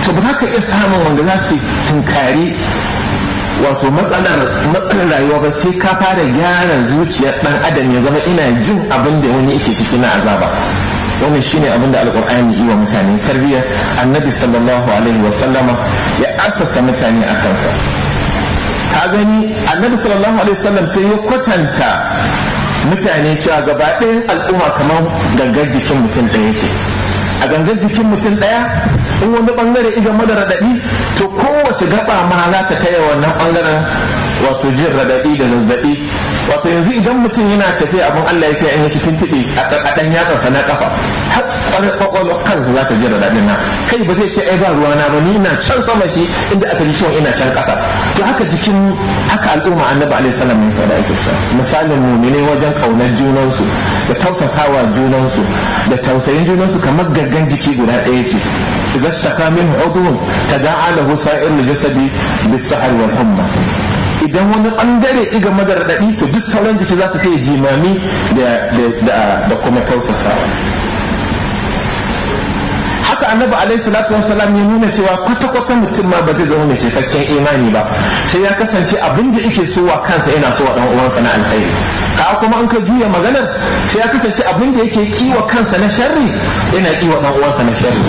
to ba za ka iya samun wanda za su tunkari wato matsalar matsalar rayuwa ba sai ka fara gyara zuciyar dan adam ya zama ina jin abin da wani yake ciki na azaba wannan shine abin da alqur'ani yi wa mutane tarbiyya annabi sallallahu alaihi wa sallama ya assasa mutane a kansa ka gani annabi sallallahu alaihi wasallam sai ya kwatanta mutane cewa gaba ɗayan al'umma kamar gangar jikin mutum ɗaya ce a gangar jikin mutum ɗaya in wani bangare iga mada raɗaɗi to kowace gaba ma za ta taya wannan bangaren wato jin raɗaɗi da zazzaɓi wato yanzu idan mutum yana tafiya abin Allah ya kai an yi tuntuɓe a ɗan yatsansa na kafa har kwakwalwar kansa za ta ji raɗaɗin na kai ba zai ce ai ba ruwana ba ni na can sama shi inda aka ji ciwon ina can ƙasa to haka jikin haka al'umma annabi alaihi salam ya faɗa ake cewa misalin mumine wajen ƙaunar junansu da tausasawa junansu da tausayin junansu kamar gaggan jiki guda ɗaya ce idza ishtaka minhu udhun tada'a lahu sa'irul jasadi bis-sahri wal humma idan wani bangare iga madar daɗi to duk sauran jiki za su sai jimami da kuma tausasawa haka annabi alaihi salatu wassalam ya nuna cewa kwata-kwata mutum ma ba zai zama mai cikakken imani ba sai ya kasance abin da yake so wa kansa yana so wa dan uwansa na alkhairi ka kuma an ka juya maganar sai ya kasance abin da yake kiwa kansa na sharri yana kiwa dan uwansa na sharri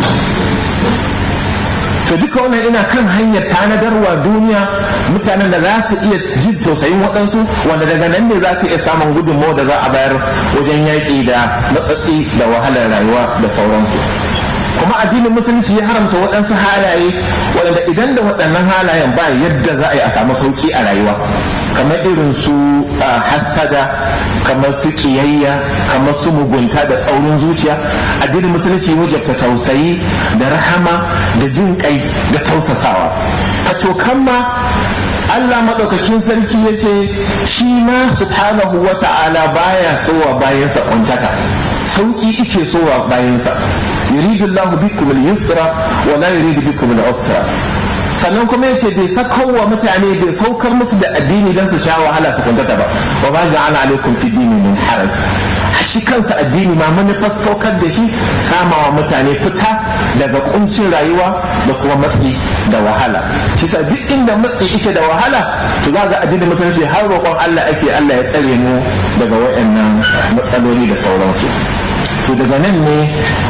to duka wannan ina kan hanyar tanadarwa duniya mutanen da za su iya jin tausayin waɗansu wanda daga nan ne za ka iya samun gudunmawa da za a bayar wajen yaƙi da matsatsi da wahalar rayuwa da sauransu kuma addinin musulunci ya haramta waɗansu halaye waɗanda idan da waɗannan halayen ba yadda za a yi a samu sauƙi a rayuwa kamar irin su hassada kamar su kiyayya kamar su mugunta da tsaurin zuciya addinin musulunci wajabta tausayi da rahama da jin kai da tausasawa a cokan ma Allah maɗaukakin sarki ya ce shi ma subhanahu wa ta'ala baya sowa bayansa kwantata sauƙi ike sowa bayansa yuridu Allah bikum al-yusra wa la yuridu bikum al-usra sannan kuma yace bai sakar wa mutane bai saukar musu da addini don su sha wahala su kuntata ba wa ba ja'ala alaikum fi dini min haraj shi kansa addini ma manufar saukar da shi samawa mutane fita daga kuncin rayuwa da kuma matsi da wahala shi sa duk inda matsi ita da wahala to za ga addinin musulunci har roƙon Allah ake Allah ya tsare mu daga wayannan matsaloli da sauransu to daga nan ne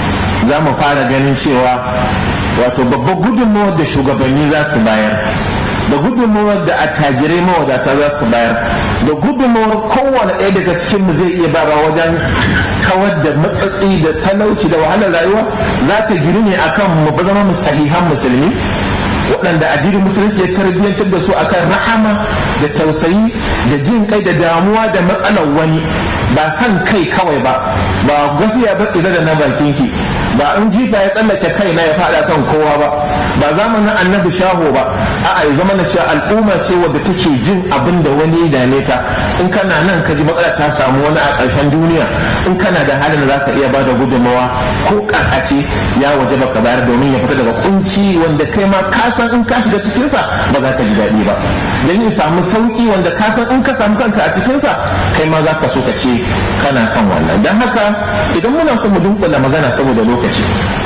za mu fara ganin cewa wato babbar gudunmawar da shugabanni za su bayar da gudunmawar da attajirai mawadata za su bayar da gudunmawar kowane ɗaya daga cikin mu zai iya bara wajen kawar da matsatsi da talauci da wahalar rayuwa za ta gini ne akan mu zama mu sahihan musulmi waɗanda addinin musulunci ya tarbiyyantar da su akan rahama da tausayi da jin kai da damuwa da matsalar wani ba san kai kawai ba ba gafiya ba tsira da na bakin ki ba in jifa ya tsallake kai na ya fada kan kowa ba ba zamanin annabi shaho ba a'a ya zama na cewa al'umma ce wadda take jin abin da wani ya dame ta in kana nan ka ji matsala ta samu wani a ƙarshen duniya in kana da halin da zaka iya bada gudunmawa ko ƙarƙace ya waje baka bayar domin ya fita daga kunci wanda kai ma ka san in ka shiga cikinsa ba za ka ji daɗi ba don ya samu sauƙi wanda ka san in ka samu kanka a cikinsa kai ma za ka so ka ce kana son wannan don haka idan muna son mu dunkula magana saboda lokaci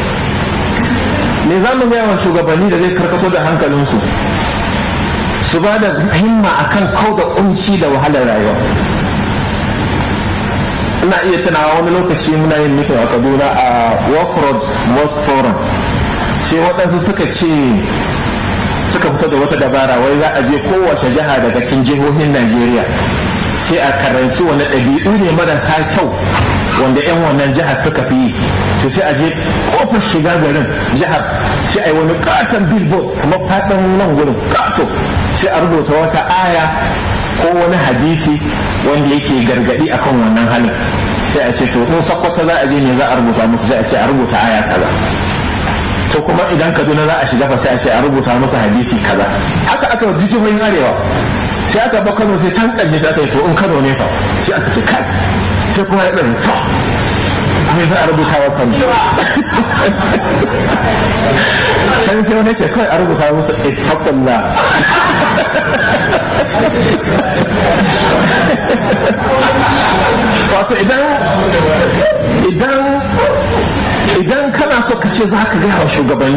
me za mu gaya wa shugabanni da zai karkato da hankalinsu su ba da himma akan kau da kunci da wahalar rayuwa ina iya tunawa wani lokaci muna yin mitin a kaduna a walk road mosque forum sai waɗansu suka ce suka fito da wata dabara wai za a je kowace jiha daga cikin jihohin najeriya sai a karanci wani ɗabi'u ne marasa kyau wanda 'yan wannan jihar suka fi yi to sai a je kofar shiga garin jihar sai a yi wani katon billboard kamar faɗin nan gurin kato sai a rubuta wata aya ko wani hadisi wanda yake gargadi akan wannan halin sai a ce to in sakwata za a je ne za a rubuta musu sai a ce a rubuta aya kaza to kuma idan kaduna za a shiga fa sai a ce a rubuta musu hadisi kaza haka aka ji jihohin arewa sai aka ba kano sai can ƙarshe sai aka yi to in kano ne fa sai aka ce kai sai kuma ya ɗan to me za a rubuta wa kano can sai wani ce kawai a rubuta musu ittaqullah wato idan idan idan kana so ka ce za ka gaya wa shugabanni